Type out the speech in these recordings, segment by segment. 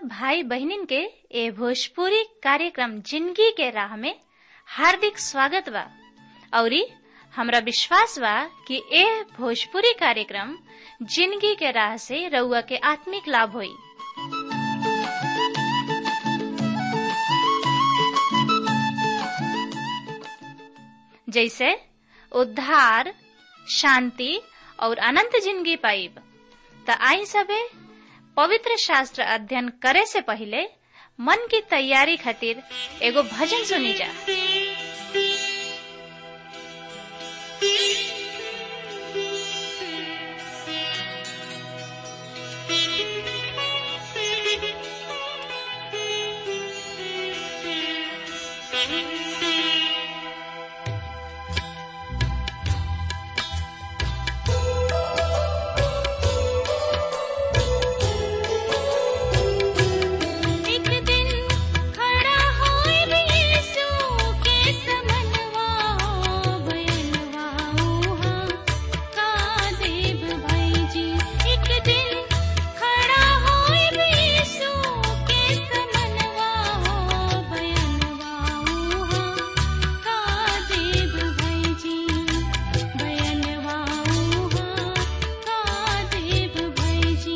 सब भाई बहनिन के ए भोजपुरी कार्यक्रम जिंदगी के राह में हार्दिक स्वागत बा औरी हमरा विश्वास बा कि ए भोजपुरी कार्यक्रम जिंदगी के राह से रउआ के आत्मिक लाभ होई जैसे उद्धार शांति और अनंत जिंदगी पाइब त आई सबे पवित्र शास्त्र अध्ययन करे से पहले मन की तैयारी खातिर एगो भजन सुनी जा एक दिन खड़ा होए यीशु के समनवा बयनवा उहा का देव भाई जी एक दिन खड़ा होए यीशु के समनवा बयनवा उहा का देव भाई जी बयनवा उहा का देव भाई जी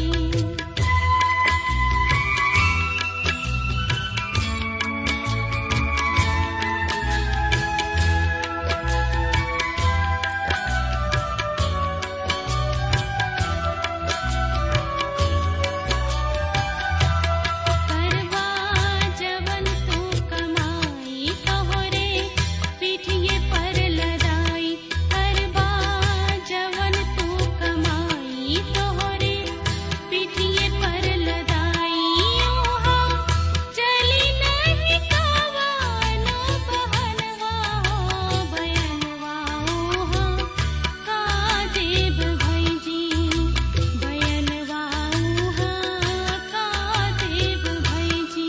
करवा जवन तू कमाई तोहरे पीठिए पर लदाई करवा जवन तू कमाई तोहरे पीठिए पर लदाई ओहा चली नहीं कवानो बहनवा हो बयनवा ओहा का देव भाई जी बयनवा उहा का देव भाई जी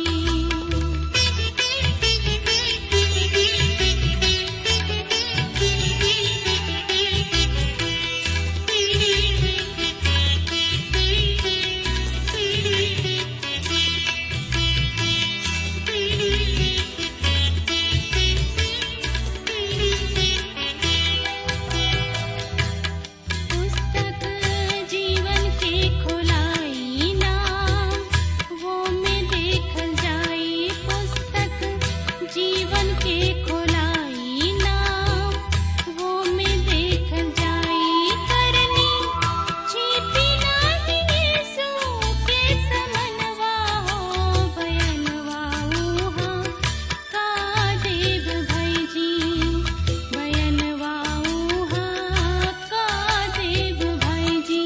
पुस्तक जीवन के खोलाई नाम वो में देखल जाई पुस्तक जीवन के खोलाई नाम वो में देखल जाई करनी छिपी नाही यीशु के समनवा हो बयनवा उहा का देव भाई जी बयनवा उहा का देव भाई जी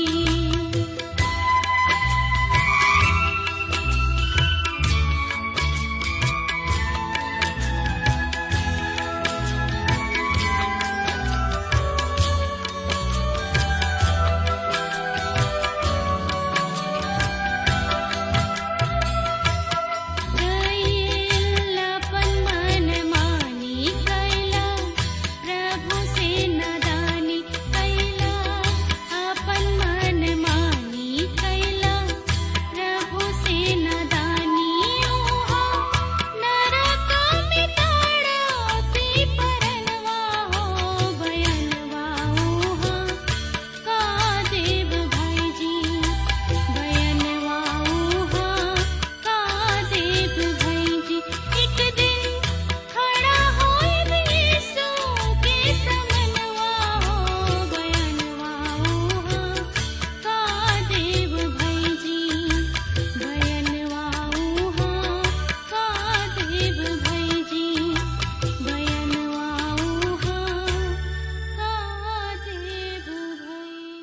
कैलापन मन मानी कैला प्रभु से नदानी कैला अपन मन मानी कैला प्रभु से नदानी ओहा नरक में ताड़ा पी परनवा हो बयनवा ओहा का देव भाई जी बयनवा उहा का देव भाई जी एक दिन खड़ा होए यीशु के समनवा हो बयनवा उहा का देव भाई जी बयनवा उहा का देव भाई जी बयनवा उहा का देव भाई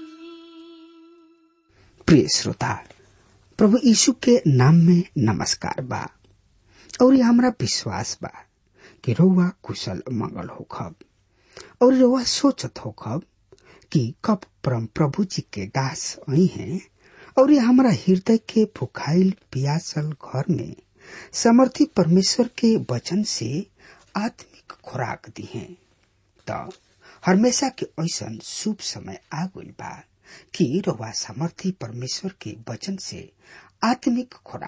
जी प्रिय श्रोता प्रभु यीशु के नाम में नमस्कार बा और ये हमरा विश्वास बा कि रउआ कुशल मंगल होखब और रउआ सोचत होखब कि कब परम प्रभु जी के दास आई हैं और ये हमरा हृदय के भुखाइल पियासल घर में समर्थी परमेश्वर के वचन से आत्मिक खुराक दी हैं त हमेशा के ऐसन शुभ समय आ गइल बा कि रउआ समर्थी परमेश्वर के वचन से आत्मिक खुराक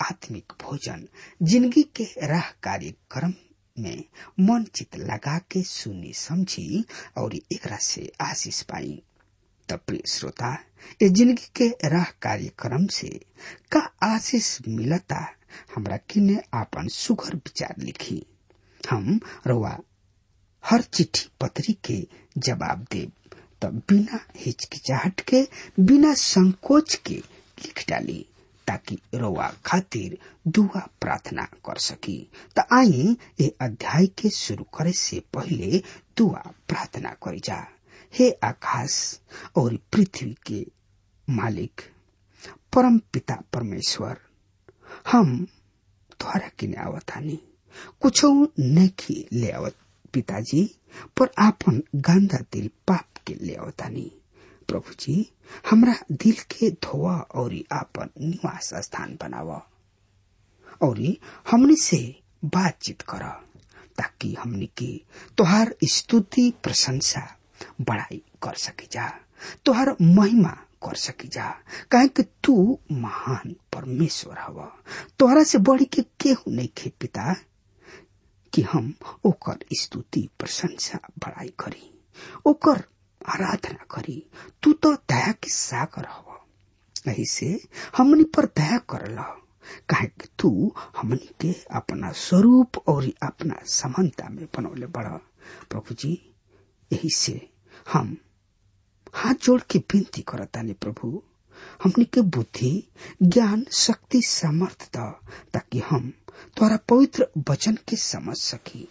आत्मिक भोजन जिंदगी के राह कार्यक्रम में मन चित लगा के सुनी समझी और एकरा से आशीष पाई त प्रिय श्रोता ये जिंदगी के राह कार्यक्रम से का आशीष मिलता हमरा किने आपन सुघर विचार लिखी हम रवा हर चिट्ठी पत्री के जवाब देव तब बिना हिचकिचाहट के बिना संकोच के लिख डाली ताकि रोवा खातिर दुआ प्रार्थना कर सकी त आई ये अध्याय के शुरू करे से पहले दुआ प्रार्थना करी जा हे आकाश और पृथ्वी के मालिक परम पिता परमेश्वर हम द्वारा किने आवतानी कुछ नहीं ले आवत पिताजी पर आपन गंदा दिल पाप के ले आवतानी प्रभु जी हमरा दिल के धोआ और आपन निवास स्थान बनावा और हमने से बातचीत कर ताकि हमने के तोहार स्तुति प्रशंसा बड़ाई कर सकी जा तोहार महिमा कर सकी जा काहे कि तू महान परमेश्वर हवा तोहरा से बढ़ी के केहू नहीं खे पिता कि हम ओकर स्तुति प्रशंसा बड़ाई करी ओकर आराधना करी तू तो दया के सागर हव यही से हमनी पर दया करल काहे कि तू हमनी के अपना स्वरूप और अपना समानता में बनौले बड़ प्रभु जी यही से हम हाथ जोड़ के विनती करतानी प्रभु हमनी के बुद्धि ज्ञान शक्ति सामर्थ द ताकि हम तोरा पवित्र वचन के समझ सकी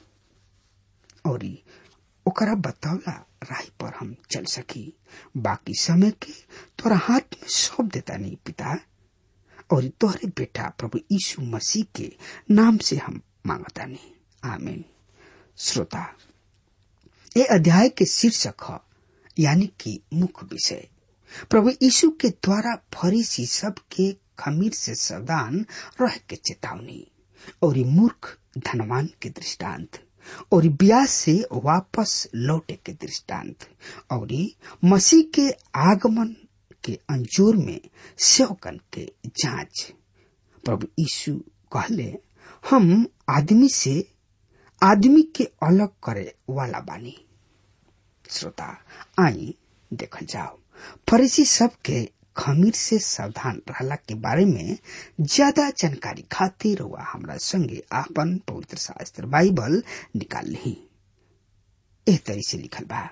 और ओकरा बतावला राह पर हम चल सकी बाकी समय के तोरा हाथ में सौंप देता नहीं पिता और तोहरे बेटा प्रभु यीशु मसीह के नाम से हम मांगता नहीं आमीन श्रोता ये अध्याय के शीर्षक है यानी कि मुख्य विषय प्रभु यीशु के द्वारा फरीसी सब के खमीर से सावधान रह के चेतावनी और मूर्ख धनवान के दृष्टांत और ब्याह से वापस लौटे के दृष्टांत और मसीह के आगमन के अंजोर में सेवकन के जांच प्रभु यीशु कहले हम आदमी से आदमी के अलग करे वाला बानी श्रोता आई देखल जाओ फरीसी सब के खमीर से सावधान रहला के बारे में ज्यादा जानकारी खातिर हुआ हमरा संगे आपन पवित्र शास्त्र बाइबल निकाल ली एह तरी से लिखल बा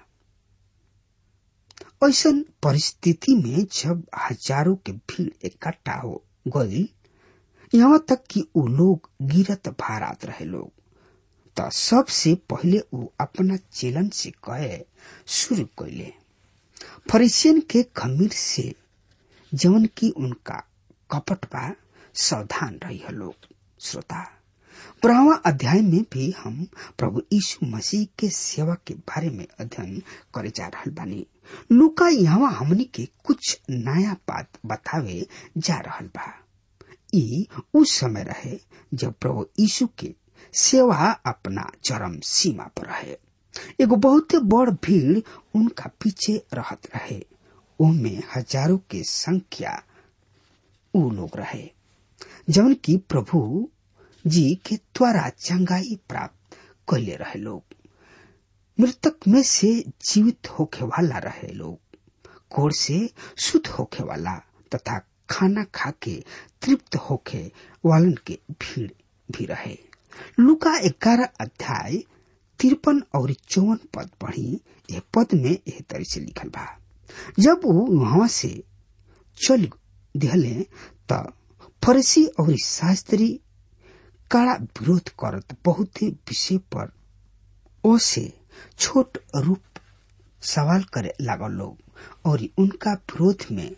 ऐसा परिस्थिति में जब हजारों के भीड़ इकट्ठा हो गई यहाँ तक कि वो लोग गिरत भारात रहे लोग तो सबसे पहले वो अपना चेलन से कहे शुरू कैले फरीसियन के खमीर से जवन की उनका कपट बा सावधान रही लोग श्रोता बारहवा अध्याय में भी हम प्रभु यीशु मसीह के सेवा के बारे में अध्ययन करे जा रहा बानी लुका यहाँ हमनी के कुछ नया बात बतावे जा रहा बा ई उस समय रहे जब प्रभु यीशु के सेवा अपना चरम सीमा पर रहे एगो बहुत बड़ भीड़ उनका पीछे रहत रहे उनमें हजारों के संख्या ऊ लोग रहे जवन की प्रभु जी के द्वारा चंगाई प्राप्त कैले रहे लोग मृतक में से जीवित होके वाला रहे लोग कोर से शुद्ध होके वाला तथा खाना खा के तृप्त होके वालन के भीड़ भी रहे लुका ग्यारह अध्याय तिरपन और चौवन पद पढ़ी यह पद में यह तरह से लिखल बा जब वो वहां से चल दिहले त फरसी और शास्त्री कड़ा विरोध करत बहुत विषय पर ओसे छोट रूप सवाल करे लागल लोग और उनका विरोध में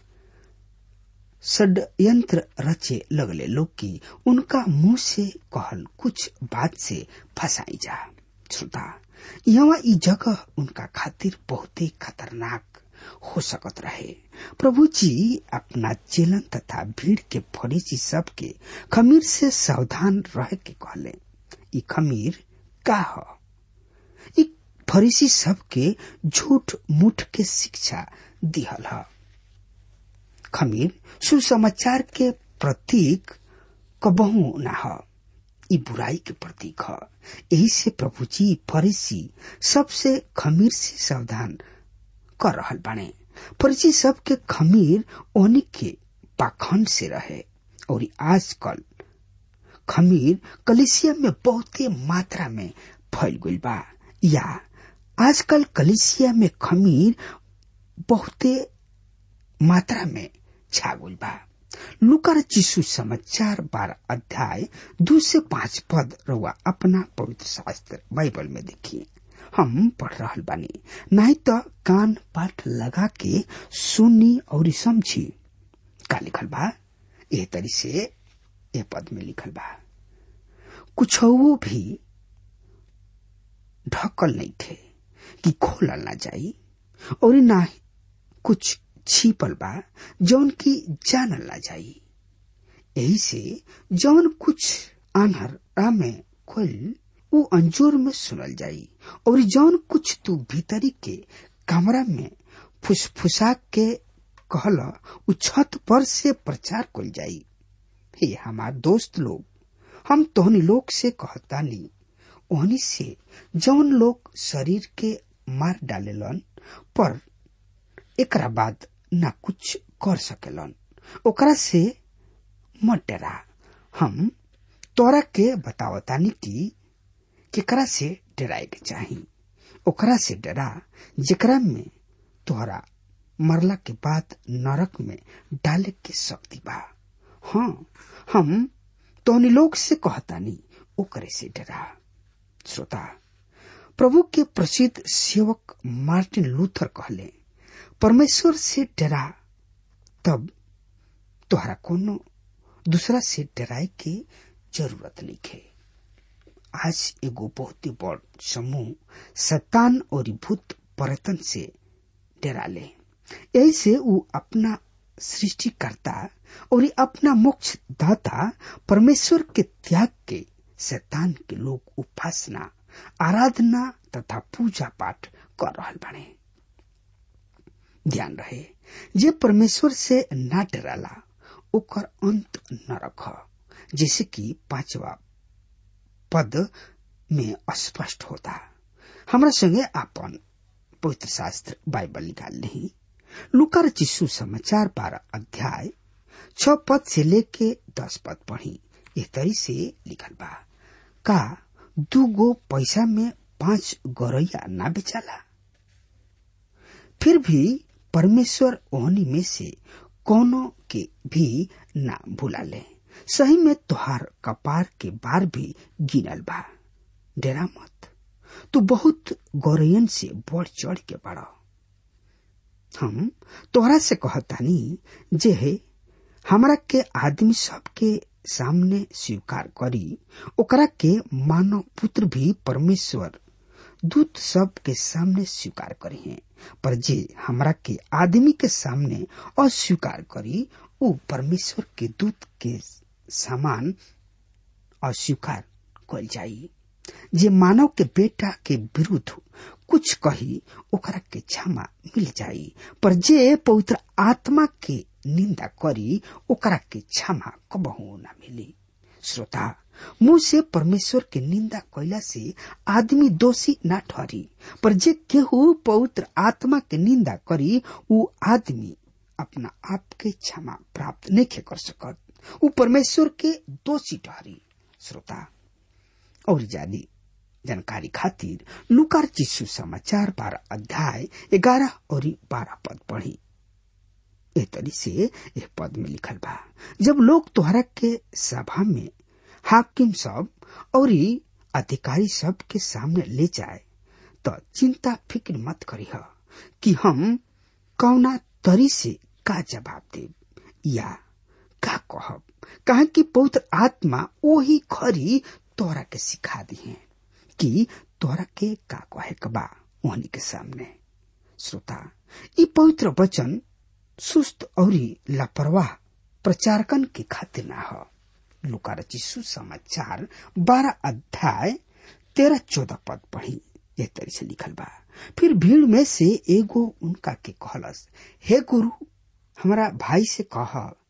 षड्यंत्र रचे लगले लोग की उनका मुंह से कहल कुछ बात से फंसाई जा श्रोता यहाँ ई जगह उनका खातिर बहुत ही खतरनाक हो सकत रहे प्रभु जी अपना चेलन तथा भीड़ के फरीसी सब के खमीर से सावधान रह के कहले ई खमीर का ह ई फरीसी सब के झूठ मूठ के शिक्षा दिहल ह खमीर सुसमाचार के प्रतीक कबहू ना ह ई बुराई के प्रतीक ह यही से प्रभु जी फरीसी सबसे खमीर से सावधान कर रहल बाने फरीसी सबके खमीर ओनी के पाखंड से रहे और आजकल खमीर कलिसिया में बहुते मात्रा में फैल गइल बा या आजकल कलिसिया में खमीर बहुते मात्रा में छा गइल बा लुकर चिशु समाचार बारह अध्याय दो से पांच पद रउआ अपना पवित्र शास्त्र बाइबल में देखिए हम पढ़ रहल बानी नहीं तो कान पाठ लगा के सुनी और समझी का लिखल बा एह तरी से ए पद में लिखल बा कुछ भी ढकल नहीं थे कि खोलल ना जाई और ना कुछ छिपल बा जौन की जानल ना जाई यही से जौन कुछ आन्हर में खोल उ अंजोर में सुनल जाई और जौन कुछ तू भीतरी के कमरा में फुसफुसा के कहल उ छत पर से प्रचार कल जाई हे हमार दोस्त लोग हम तोहनी लोग से कहतानी ओहनी से जौन लोग शरीर के मार डालेलन पर एकरा बाद ना कुछ कर सकेलन ओकरा से मत डरा हम तोरा के बतावतानी कि केकरा से डराए के चाही ओकरा से डरा जेकरा में तोहरा मरला के बाद नरक में डाले के शक्ति बा हाँ हम तोहनी लोग से कहतानी ओकरे से डरा श्रोता प्रभु के प्रसिद्ध सेवक मार्टिन लूथर कहले परमेश्वर से डरा तब तोहरा कोनो दूसरा से डराए के जरूरत नहीं है आज एगो बहुत ही बड़ समूह शतान और भूत पर्यटन से डरा ले यही से उ अपना सृष्टिकर्ता और अपना मोक्ष दाता परमेश्वर के त्याग के शैतान के लोग उपासना आराधना तथा पूजा पाठ कर रहा बने ध्यान रहे जे परमेश्वर से ना डराला ओकर अंत न रख जैसे कि पांचवा पद में स्पष्ट होता हमरा संगे आपन पवित्र शास्त्र बाइबल निकाल नहीं लुकर चिस्सू समाचार बारह अध्याय छ पद से लेके दस पद पढ़ी इस तरी से लिखल बा का दू गो पैसा में पांच गौरैया ना बेचाला फिर भी परमेश्वर ओहनी में से कोनो के भी ना भूला ले सही में तोहार कपार के बार भी गिनल बा डेरा मत तू बहुत गौरयन से बढ़ चढ़ के बढ़ हम तोहरा से कहतानी जे है हमरा के आदमी सब के सामने स्वीकार करी ओकरा के मानव पुत्र भी परमेश्वर दूत सब के सामने स्वीकार करी है पर जे हमरा के आदमी के सामने अस्वीकार करी उ परमेश्वर के दूत के समान अस्वीकार कल जाई जे मानव के बेटा के विरुद्ध कुछ कही ओकरा के क्षमा मिल जाई पर जे पवित्र आत्मा के निंदा करी ओकरा के क्षमा कबहू न मिली श्रोता मुंह से परमेश्वर के निंदा कैला से आदमी दोषी न ठहरी पर जे केहू पवित्र आत्मा के निंदा करी उ आदमी अपना आप के क्षमा प्राप्त नहीं कर सकत उ परमेश्वर के दोषी ठहरी श्रोता और जानी जानकारी खातिर लुकार चिस्सू समाचार बारह अध्याय ग्यारह और बारह पद पढ़ी एह तरी से यह पद में लिखल बा जब लोग तोहरा के सभा में हाकिम सब और अधिकारी सब के सामने ले जाए तो चिंता फिक्र मत करी कि हम कौना तरी से का जवाब देब या का कहब कहा कि पवित्र आत्मा वही खरी तोरा के सिखा दी है कि तोरा के का कहे कबा वहनी के सामने श्रोता ये पवित्र वचन सुस्त और लापरवाह प्रचारकन के खातिर ना हो लुका रचिसु समाचार बारह अध्याय तेरह चौदह पद पढ़ी यह तरी से लिखल बा फिर भीड़ में से एगो उनका के कहलस हे गुरु हमारा भाई से कह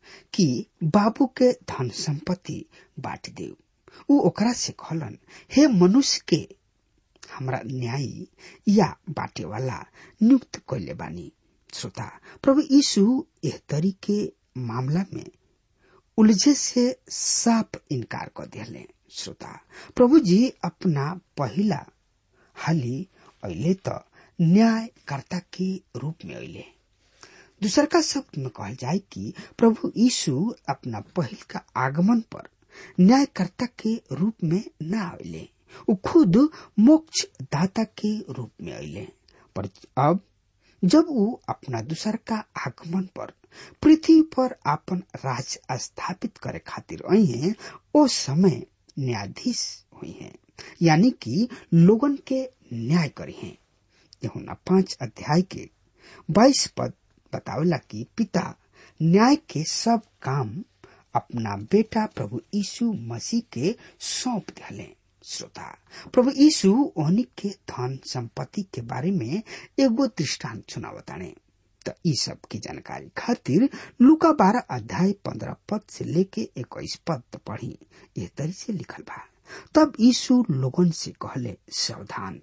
कि बाबू के धन संपत्ति बांट दे उ ओकरा से कहलन हे मनुष्य के हमरा न्यायी या बाटे वाला नियुक्त कैले बानी श्रोता प्रभु यीशु एह तरीके मामला में उलझे से साफ इनकार कर दिले श्रोता प्रभु जी अपना पहला हाली अहिले त न्यायकर्ता के रूप में अहिले दूसर का शब्द में कहल जाए कि प्रभु यीशु अपना पहिल का आगमन पर न्यायकर्ता के रूप में न आइले उ खुद मोक्ष दाता के रूप में आइले पर अब जब वो अपना दूसर का आगमन पर पृथ्वी पर अपन राज स्थापित करे खातिर आई हैं ओ समय न्यायाधीश हुई हैं यानी कि लोगन के न्याय करी हैं यहुना पांच अध्याय के बाईस पद बतावेला कि पिता न्याय के सब काम अपना बेटा प्रभु यीशु मसीह के सौंप दिले श्रोता प्रभु यीशु ओहनी के धन संपत्ति के बारे में एगो दृष्टांत सुनावताने त ई सब की जानकारी खातिर लुका बारह अध्याय पंद्रह पद से लेके इक्कीस पद पढ़ी ये तरी से लिखल बा तब यीशु लोगन से कहले सावधान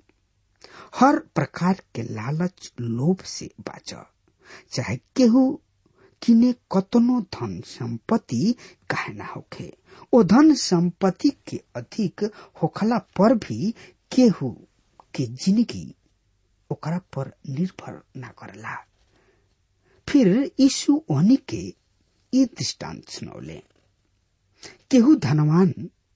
हर प्रकार के लालच लोभ से बाच चाहे केहू किने कतनो धन संपत्ति काहे ना होखे ओ धन संपत्ति के अधिक होखला पर भी केहू के जिंदगी ओकरा पर निर्भर ना करला फिर यीशु ओहनी के ये दृष्टांत सुनौले केहू धनवान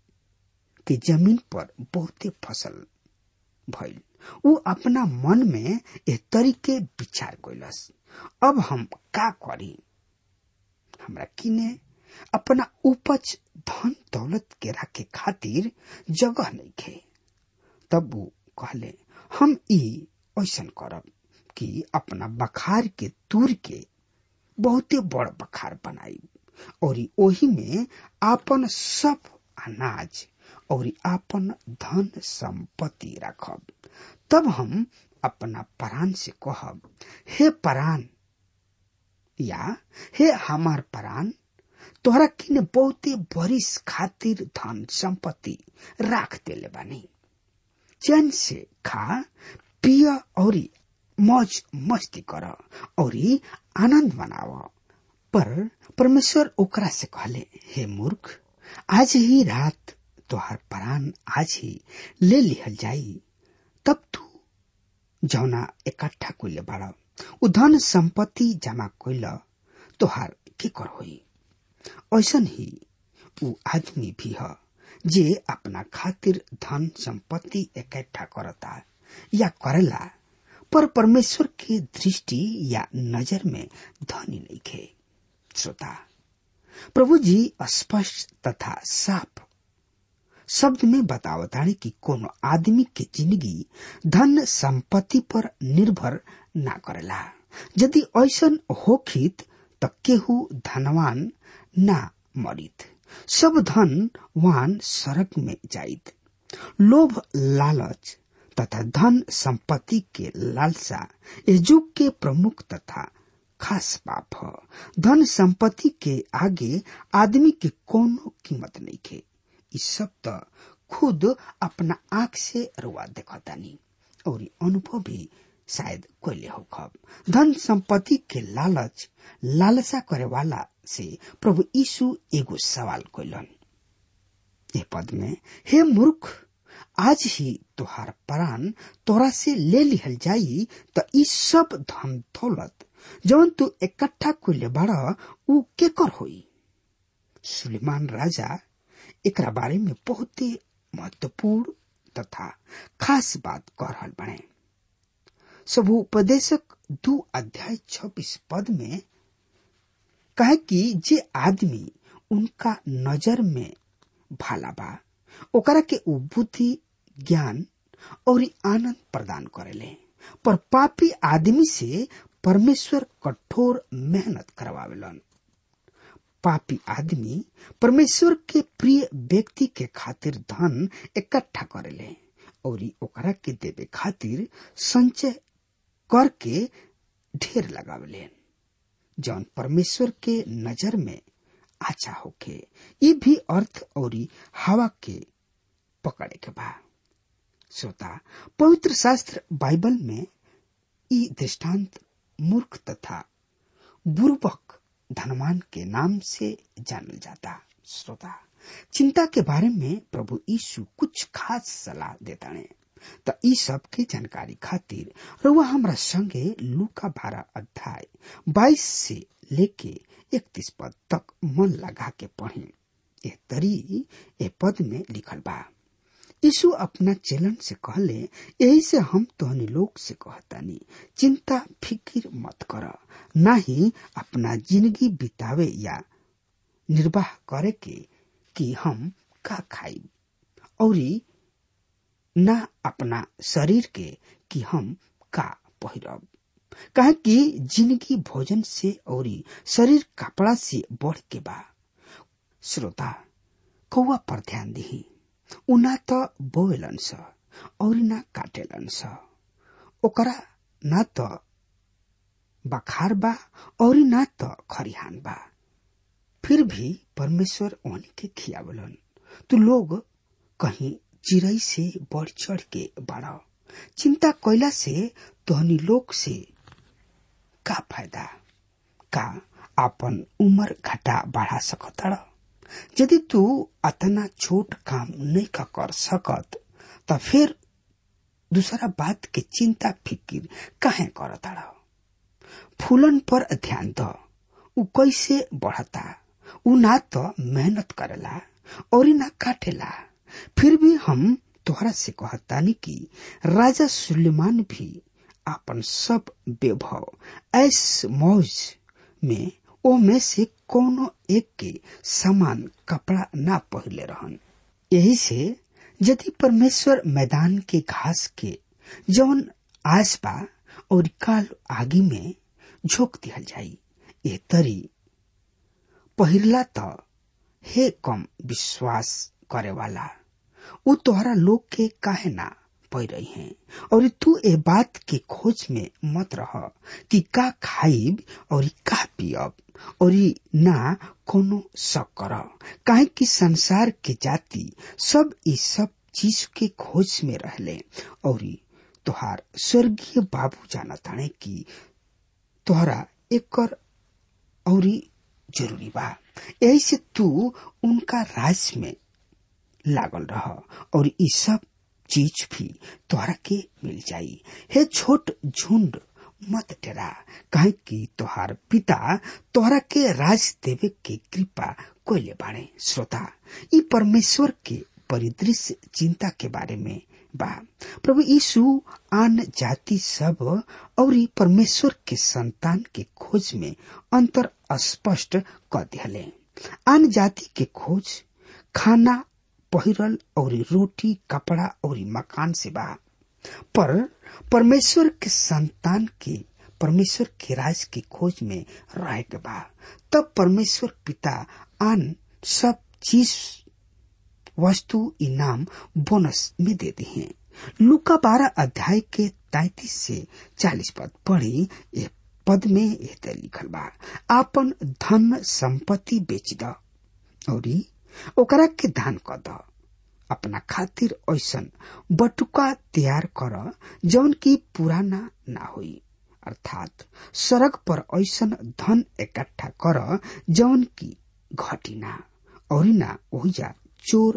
के जमीन पर बहुते फसल भइल उ अपना मन में ए तरीके विचार कैलस अब हम का करी हमरा किने अपना उपज धन दौलत के रखे खातिर जगह नहीं खे तब वो कहले हम ई ऐसन करब कि अपना बखार के तूर के बहुते बड़ बखार बनाई और ओही में आपन सब अनाज और आपन धन संपत्ति रखब तब हम अपना परान से कहब हे परान या हे हमार परान तोहरा किने बहुते बरिस खातिर धन संपत्ति राख देले बानी चैन से खा पिय और मौज मस्ती कर और आनंद मनाव पर परमेश्वर ओकरा से कहले हे मूर्ख आज ही रात तोहर प्राण आज ही ले लिहल जाई तब तू जौना इकट्ठा कइले बाड़ उ धन संपत्ति जमा कइल तोहार के कर होई ऐसन ही उ आदमी भी ह जे अपना खातिर धन संपत्ति इकट्ठा करता या करेला पर परमेश्वर के दृष्टि या नजर में धनी नहीं खे श्रोता प्रभु जी स्पष्ट तथा साफ शब्द में बतावतानी कि कोनो आदमी के जिंदगी धन संपत्ति पर निर्भर ना करेला यदि ऐसन होखित त केहू धनवान ना मरित सब धन वान सड़क में जाइत लोभ लालच तथा धन संपत्ति के लालसा इस युग के प्रमुख तथा खास पाप ह धन संपत्ति के आगे आदमी के कोनो कीमत नहीं खे ई सब त खुद अपना आंख से रुआ देखतानी और अनुभव भी शायद कोयले हो खब धन संपत्ति के लालच लालसा करे वाला से प्रभु यीशु एगो सवाल कोइलन ए पद में हे मूर्ख आज ही तोहार प्राण तोरा से ले लिहल जाई त ई सब धन दौलत जवन तू इकट्ठा कइले बाड़ ऊ केकर होई सुलेमान राजा एकरा बारे में बहुते महत्वपूर्ण तथा खास बात कह रहल बने सब उपदेशक दू अध्याय छब्बीस पद में कहे कि जे आदमी उनका नजर में भाला बा ओकरा के उ बुद्धि ज्ञान और आनंद प्रदान करेले पर पापी आदमी से परमेश्वर कठोर मेहनत करवावेलन पापी आदमी परमेश्वर के प्रिय व्यक्ति के खातिर धन इकट्ठा करेले और ओकरा के देवे खातिर संचय करके ढेर लगावेले जौन परमेश्वर के नजर में अच्छा होके ये भी अर्थ और हवा के पकड़े के बा श्रोता पवित्र शास्त्र बाइबल में ई दृष्टांत मूर्ख तथा बुर्बक धनवान के नाम से जानल जाता श्रोता चिंता के बारे में प्रभु यीशु कुछ खास सलाह देता है त ई सब के जानकारी खातिर रउआ हमरा संगे लूका बारह अध्याय बाईस से लेके इकतीस पद तक मन लगा के पढ़ी ए तरी ए पद में लिखल बा यीशु अपना चेलन से कहले यही से हम तोहनी लोग से कहतानी चिंता फिकिर मत कर ना ही अपना जिंदगी बितावे या निर्वाह करे के कि हम का खाई औरी ना अपना शरीर के कि हम का पहिरब कहे कि जिंदगी भोजन से औरी शरीर कपड़ा से बढ़ के बा श्रोता कौआ पर ध्यान दिही उ ना त बोवेलन स और ना काटेलन स ओकरा ना त बखार बा और ना त खरिहान बा फिर भी परमेश्वर ओहनी के खियावलन तू लोग कहीं चिड़ई से बढ़ चढ़ के बढ़ चिंता कैला से तोहनी लोग से का फायदा का आपन उम्र घटा बढ़ा सकतड़ यदि तू अतना छोट काम नहीं का कर सकत त फिर दूसरा बात के चिंता फिकिर काहे करतड़ फूलन पर ध्यान द उ कैसे बढ़ता उ ना तो मेहनत करेला और ना काटेला फिर भी हम तोहरा से कहतानी कि राजा सुलेमान भी अपन सब वैभव ऐस मौज में ओ में से कोनो एक के समान कपड़ा ना पहले रहन यही से यदि परमेश्वर मैदान के घास के जौन आस बा और काल आगी में झोंक दिहल जाई ये तरी पहिरला त हे कम विश्वास करे वाला उ तोहरा लोग के काहे ना पै रही हैं और तू ए बात के खोज में मत रह कि का खाइब और का पियब और ना कोनो शक कर काहे कि संसार के जाति सब ई सब चीज के खोज में रहले और तोहार स्वर्गीय बाबू जाना ताने कि तोहरा एकर और जरूरी बा यही से तू उनका राज में लागल रह और ई सब चीज भी तोहरा के मिल जाई हे छोट झुंड मत डरा कहे कि तोहार पिता तोहरा के राज देवे के कृपा कोयले बाड़े श्रोता ई परमेश्वर के परिदृश्य चिंता के बारे में बा प्रभु यीशु आन जाति सब और परमेश्वर के संतान के खोज में अंतर स्पष्ट कर दिले आन जाति के खोज खाना पहिरल और रोटी कपड़ा और मकान से बा पर परमेश्वर के संतान के परमेश्वर के राज की खोज में रह के बा तब परमेश्वर पिता आन सब चीज वस्तु इनाम बोनस में देते हैं लुका बारह अध्याय के तैतीस से चालीस पद पढ़ी ये पद में एते लिखल बा आपन धन संपत्ति बेच द और ओकरा के दान कर द अपना खातिर ऐसन बटुका तैयार कर जौन की पुराना ना होई अर्थात सड़क पर ऐसन धन इकट्ठा कर जौन की घटी ना और ना ओहिजा चोर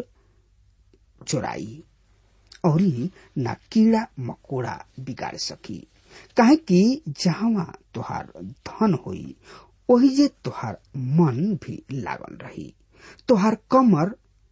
चोराई और ना कीड़ा मकोड़ा बिगाड़ सकी काहे कि जहाँ तोहार धन होई ओही जे तोहार मन भी लागल रही तोहार कमर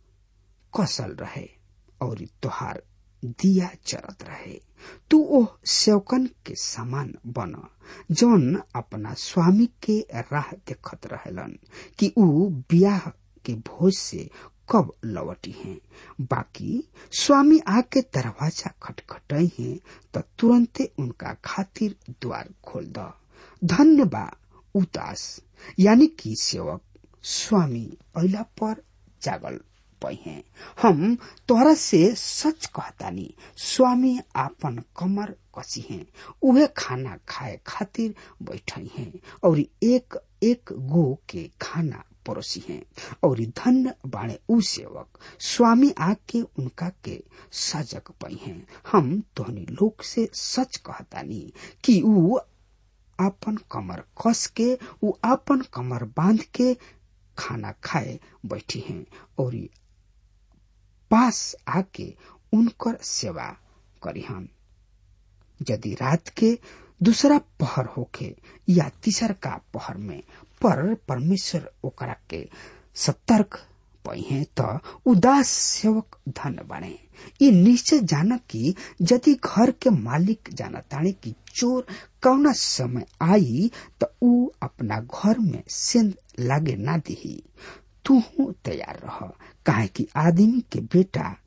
कसल रहे और तोहार दिया चरत रहे तू ओह सेवकन के समान बन जौन अपना स्वामी के राह देखत रहेलन कि ऊ ब्याह के भोज से कब लौटी हैं बाकी स्वामी आके दरवाजा खटखटाई हैं तो तुरंते उनका खातिर द्वार खोल द धन्य बा उदास यानी कि सेवक स्वामी अला पर जागल पई हैं हम तोहरा से सच कहतानी स्वामी आपन कमर कसी हैं उहे खाना खाए खातिर बैठई हैं और एक एक गो के खाना पड़ोसी हैं और धन्य बाणे ऊ सेवक स्वामी आके उनका के सजग पई हैं हम तोहनी लोग से सच कहतानी कि ऊ आपन कमर कस के ऊ आपन कमर बांध के खाना खाए बैठी हैं और पास आके उनकर सेवा करी हम यदि रात के दूसरा पहर होके या तीसर का पहर में पर परमेश्वर ओकरा के सतर्क पई है त उदास सेवक धन बने ये निश्चय जान कि यदि घर के मालिक जानताणे कि चोर कौना समय आई त ऊ अपना घर में सेंध लागे ना दिही तू तैयार रह काहे कि आदमी के बेटा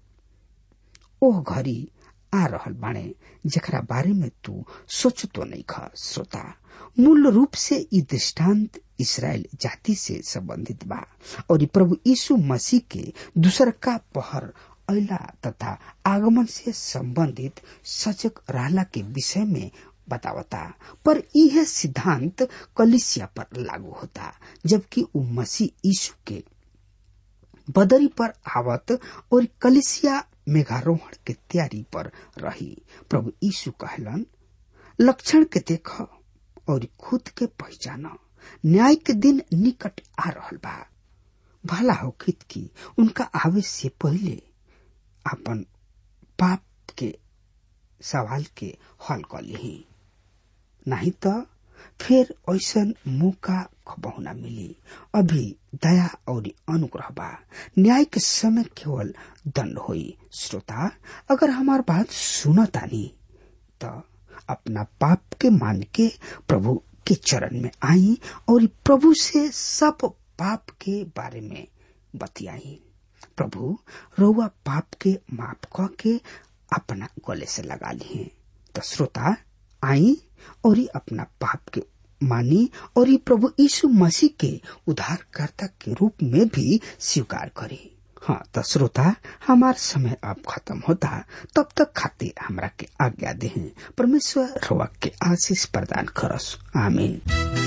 ओह घड़ी आ रहल बाणे जकरा बारे में तू सोचतो नहीं ख श्रोता मूल रूप से ई दृष्टांत इसराइल जाति से संबंधित बा और ई प्रभु यीशु मसीह के दूसर का पहर अला तथा आगमन से संबंधित सजग रहला के विषय में बतावता पर यह सिद्धांत कलिसिया पर लागू होता जबकि वो मसीह यीशु के बदरी पर आवत और कलिसिया मेघारोहण के तैयारी पर रही प्रभु यीशु कहलन लक्षण के देख और खुद के पहचान न्याय के दिन निकट आ रहल बा भला हो खित की उनका आवे से पहले अपन पाप के सवाल के हल कर ली नहीं तो फिर ऐसा मौका खबहु न मिली अभी दया और अनुग्रह बा न्याय के समय केवल दंड होई श्रोता अगर हमार बात सुनतानी तो अपना पाप के मान के प्रभु के चरण में आई और प्रभु से सब पाप के बारे में बतियाई प्रभु रउआ पाप के माफ क के अपना गले से लगा लिए तो श्रोता आई और अपना पाप के मानी और ये प्रभु यीशु मसीह के उद्धारकर्ता के रूप में भी स्वीकार करे हाँ तो श्रोता हमार समय अब खत्म होता तब तक खातिर हमरा के आज्ञा दे परमेश्वर रोवा के आशीष प्रदान करस आमीन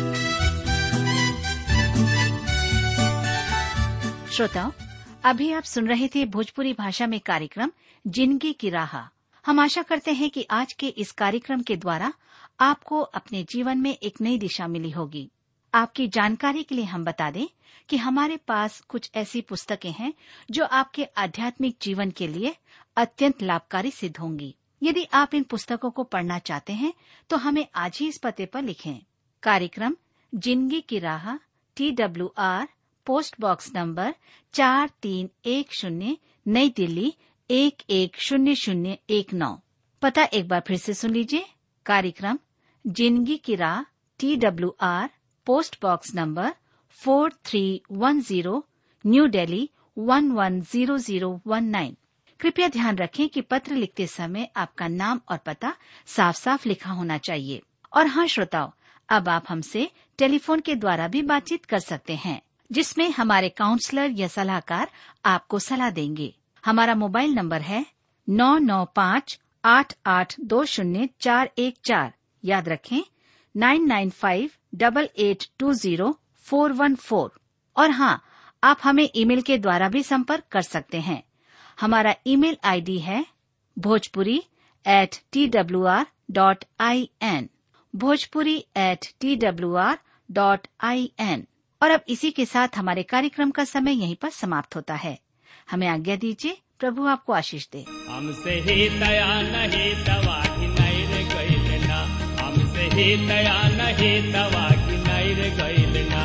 श्रोताओं अभी आप सुन रहे थे भोजपुरी भाषा में कार्यक्रम जिंदगी की राह हम आशा करते हैं कि आज के इस कार्यक्रम के द्वारा आपको अपने जीवन में एक नई दिशा मिली होगी आपकी जानकारी के लिए हम बता दें कि हमारे पास कुछ ऐसी पुस्तकें हैं जो आपके आध्यात्मिक जीवन के लिए अत्यंत लाभकारी सिद्ध होंगी यदि आप इन पुस्तकों को पढ़ना चाहते हैं तो हमें आज ही इस पते पर लिखें कार्यक्रम जिंदगी की राह T W R post box number चार तीन एक शून्य नई दिल्ली एक एक शून्य शून्य एक नौ पता एक बार फिर से सुन लीजिए कार्यक्रम जिंदगी की राह T W R post box number four three one zero New Delhi one one zero zero one nine कृपया ध्यान रखें कि पत्र लिखते समय आपका नाम और पता साफ साफ लिखा होना चाहिए और हाँ श्रोताओं अब आप हमसे टेलीफोन के द्वारा भी बातचीत कर सकते हैं जिसमें हमारे काउंसलर या सलाहकार आपको सलाह देंगे हमारा मोबाइल नंबर है नौ नौ पाँच आठ आठ दो शून्य चार एक चार याद रखें nine nine five double eight two zero four one four और हाँ आप हमें ईमेल के द्वारा भी संपर्क कर सकते हैं हमारा ईमेल आईडी है Bhojpuri at T W R dot I N Bhojpuri at T W R dot I N और अब इसी के साथ हमारे कार्यक्रम का समय यहीं पर समाप्त होता है हमें आज्ञा दीजिए प्रभु आपको आशीष दे हमसे ही दया नहीं दवा की नहीं रे गईल ना हमसे ही दया नहीं दवा की नहीं रे गईल ना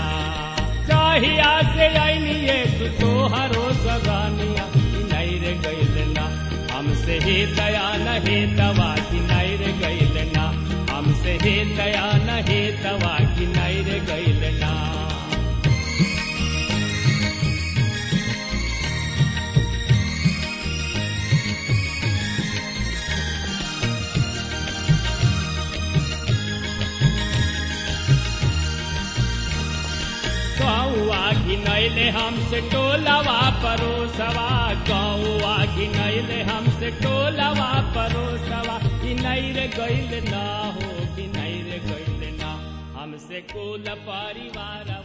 चाहिया से आईनी ये सुतो हरो सगानिया की नहीं रे गईल ना हमसे ही दया नहीं दवा की नहीं रे गईल ना हमसे ही दया नहीं दवा की नहीं रे गईल ना गौआ घिनैले हमसे टोलवा परोसवा गौआ घिनैले हमसे टोलवा परोसवा घिनैर गैल ना हो घिनैर गैल ना हमसे कुल परिवार